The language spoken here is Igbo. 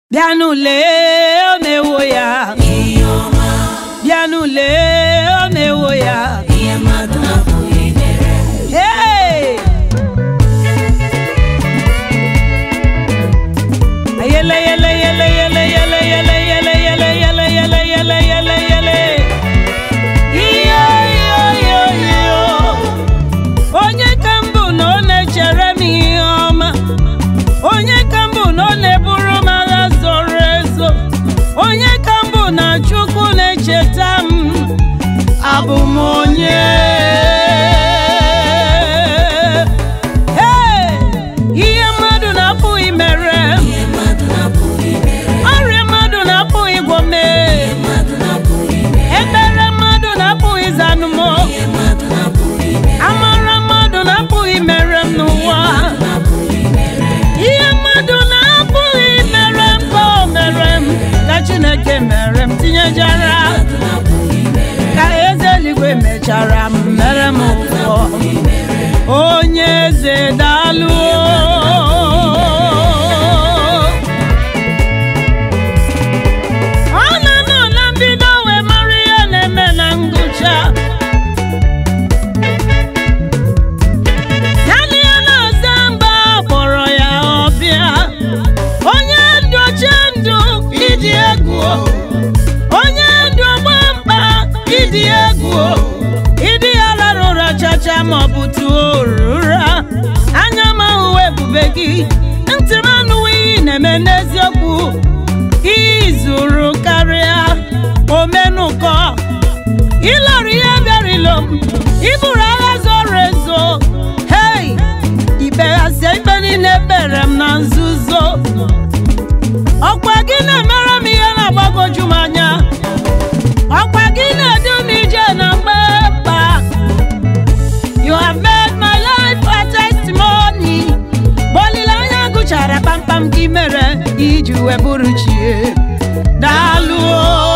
bịanụ lee o mewo ya bịanụ lee o mewo ya Hey! Yele yele yele yele yele yele yele yele yele yele yele yele yele iyo iyo iyo iyo onye ka mbụ na ọ na-echere m ihe ọma onye ka mbụ na ọ na-eburu m agha zoro ezo onye ka mbụ na Chukwu na-echeta m abụ m onye Hey! ihe mmadụ na-apụghị mere m ọrịa mmadụ na-apụghị ịgwọ mee ekpere mmadụ na-apụghị ịzanụ m amara mmadụ na-apụghị mere m n'ụwa ihe mmadụ na-apụghị mere m ka o mere m ka Chineke mere m tinyejara ka eze eluigwe mechara m mere m ụfọ onye eze daalụ ọ na-anọ na mbido wee mara ihe na-eme na ngwụcha naanị ya na-aza mba kpọrọ ya ọbịa onye ndụ oche ndụ ịdị egwu onye ndụ ọgba mkpa ịdị egwu ịdị ya lara ụra chacha ma ọ bụ tuo ụra anya m ahụwa ebube gị ntị m anụwa ihe ị na-eme n'eziokwu izuru karịa omenụkọ ịlọrọ ihe bịara ilo m iburu agha zoro ezo hei ikpeghasịa ikpe niile ekpere m na nzuzo ọkwa gị na-emere m ihe na-agbagoju m anya ọkwa gị na-edu m ije na mgbekpa you have made my life a testimony olileanya gụchara kpamkpam gị mere iji wee bụrụ chie daalụ o